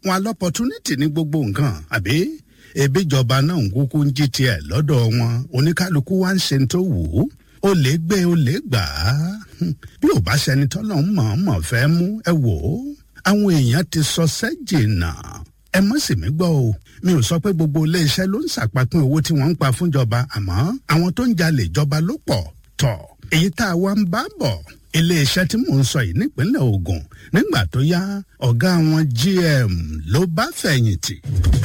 wọn lọ́pọ̀túnítì ní gbogbo nǹkan àbí ebi ìjọba náà ń kúkú ń jí tiẹ̀ lọ́dọ̀ wọn oníkálukú wá ń ṣe tó wù ú ó lè gbé ó lè gbà á bí ò bá ṣẹni tọ́lọ̀ ń mọ̀ọ́mọ̀ fẹ́ mú ẹ wò ó àwọn èèyàn ti sọ sẹ́jìnà ẹ mọ̀ sí mi gbọ́ o mi ò sọ pé gbogbo iléeṣẹ́ ló ń ṣàpapín owó tí wọ́n ń pa fúnjọba àmọ́ àwọn tó ń jalè ìjọba ló pọ̀ tọ̀ èyí tá a wá ń bá bọ̀ iléeṣẹ́ tí mò ń sọ yìí nípínlẹ̀ Ògùn nígbà tó yá ọ̀gá wọn GM ló bá fẹ̀yìntì